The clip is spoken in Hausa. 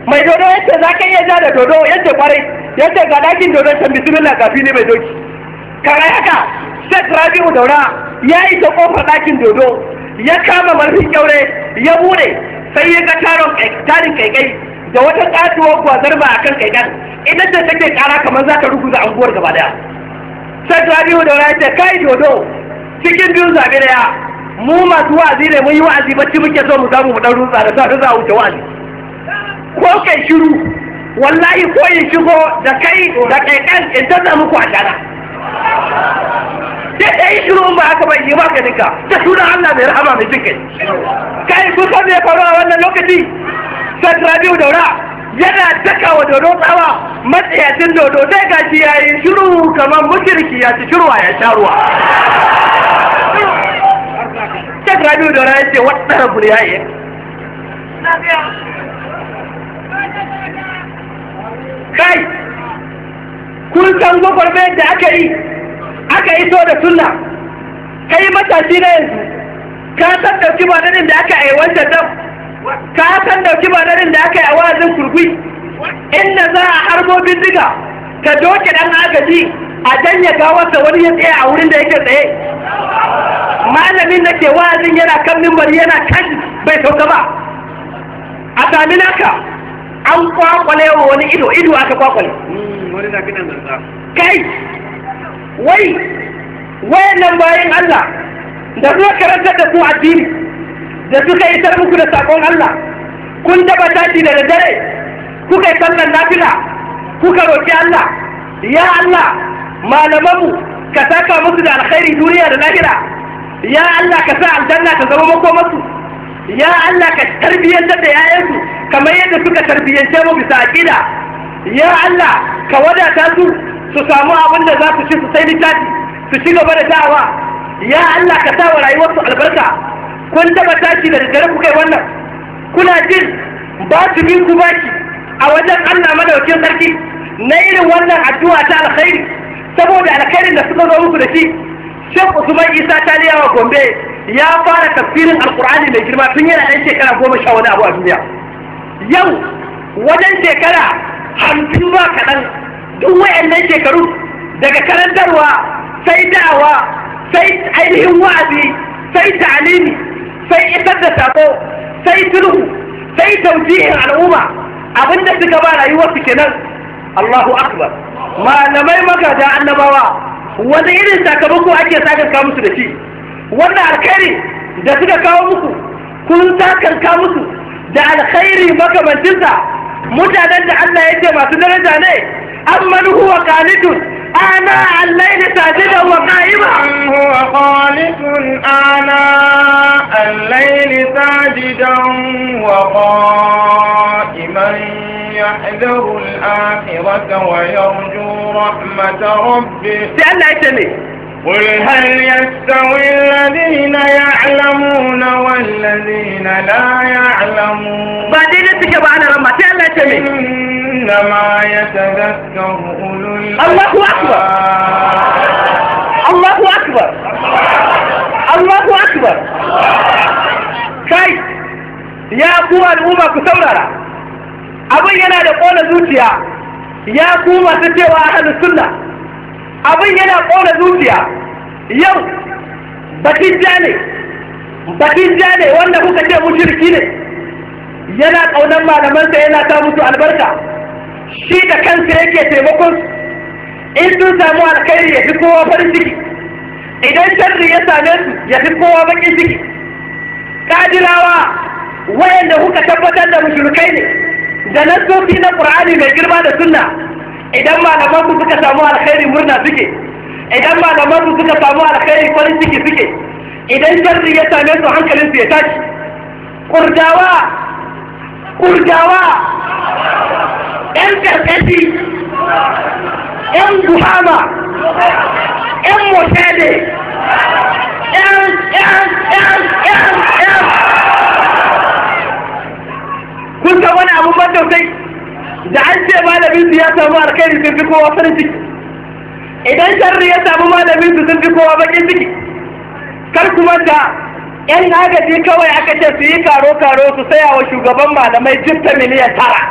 mai dodo yace za ka iya ja da dodo yace kwarai yace ga dakin dodon can bismillah kafi ne mai doki kare haka Sheikh Rabi'u Daura ya yi ta kofar dakin dodo ya kama marfin kyaure ya bude sai ya ga taron tarin kaikai da wata katuwar gwazar ba akan kaikan ita ce take kara kamar za ta ruguza anguwar gaba daya Sheikh Rabi'u Daura ya ce kai dodo cikin biyu zabe daya mu masu wa'azi ne mun yi wa'azi bacci muke so mu samu mu dan rutsa da sa za a wuce wa'azi ko kai shiru wallahi ko in shigo da kai da kai kan in ta samu ku a shana sai kai shiru in ba haka ba yi maka nika da sunan Allah mai rahama mai jinkai kai ku san me faru a wannan lokaci sai Rabiu Daura yana daka wa dodo tsawa matsayacin dodo sai gashi yayi shiru kamar mushriki ya ci shirwa ya sha ruwa sai Rabiu Daura ya ce wata rabu ya yi kai kun san gwagwarmayar da aka yi aka yi so da sunna kai matashi na yanzu ka san dauki bananin da aka yi wancan dam ka san dauki bananin da aka yi a wazin kurkui inda za a harbo bindiga ka doke dan agaji a janya gawarsa wani ya tsaye a wurin da yake tsaye malamin da ke wazin yana kan mimbari yana kan bai sauka ba a sami naka an kwakwale wa wani ido ido aka kwakwale wani na kidan zanza kai wai wayannan bayan Allah da zuwa karantar da su addini da suka isar muku da sakon Allah kun taba tashi da dare kuka yi sallan nafila kuka roki Allah ya Allah malamanmu ka saka musu da alkhairi duniya da lahira ya Allah ka sa aljanna ta zama makomarsu ya Allah ka tarbiyyantar da yayansu kamar yadda suka tarbiyyance mu bisa aqida ya Allah ka wadata su su samu abin da za su ci su sai littafi su ci gaba da da'awa ya Allah ka sa wa rayuwarsu albarka kun taba tashi da daddare ku kai wannan kuna jin ba su bin ku baki a wajen Allah madaukin sarki na irin wannan addu'a ta alkhairi saboda alkhairin da suka zo muku da shi Sheikh Usman Isa Taliyawa Gombe ya fara tafsirin Alkur'ani mai girma tun yana ɗan shekara goma sha wani abu a duniya. Yau wajen shekara hamsin ba kaɗan duk wayannan shekaru daga karantarwa sai da'awa sai ainihin wa'azi sai ta'alimi sai isar da sako sai sulhu sai taujihin al'umma abinda suka ba rayuwarsu kenan Allahu akbar malamai magada annabawa wani irin sakamako ake sakanka musu da shi wannan alkhairi da suka kawo muku kun sakanka musu da alkhairi makamancinsa mutanen da Allah ya ce masu daraja ne amman huwa qanitun ana al-layli sajidan wa qa'iman هو خالق آناء الليل ساجدا وقائما يحذر الآخرة ويرجو رحمة ربه sai Allah ya ce ne قل هل يستوي الذين يعلمون والذين لا يعلمون ba daidai suke ba ana ramma sai Allah ya ce ne إنما يتذكر أولو الله أكبر. الألباب Allahu akbar Allahu akbar kai ya ku al'umma ku saurara abin yana da kona zuciya ya ku masu cewa ahlus sunna abin yana kona zuciya yau bakin ja ne bakin ja ne wanda kuka ce mushriki ne yana kaunan malamansa yana ta musu albarka shi da kansa yake taimakon su in sun samu alkhairi ya fi kowa farin ciki idan sharri ya same su ya fi kowa bakin ciki kadirawa wayanda kuka tabbatar da mushrikai ne da nassofi na qur'ani mai girma da sunna idan malaman ku suka samu alkhairi murna suke idan malaman ku suka samu alkhairi farin ciki suke idan sharri ya same su hankalin su ya tashi kurdawa kurdawa yan karkashi ‘yan buhama, ‘yan motade, ‘yan, ‘yan, ‘yan, ‘yan, ‘yan. Kun san wani abun ban tausayi da an ce malamin su ya samu alkhairi sun fi kowa farin ciki. Idan sharri ya samu malamin su sun fi kowa bakin ciki. Kar ku manta ‘yan agaji kawai aka ce su yi karo-karo su saya wa shugaban malamai jifta miliyan tara.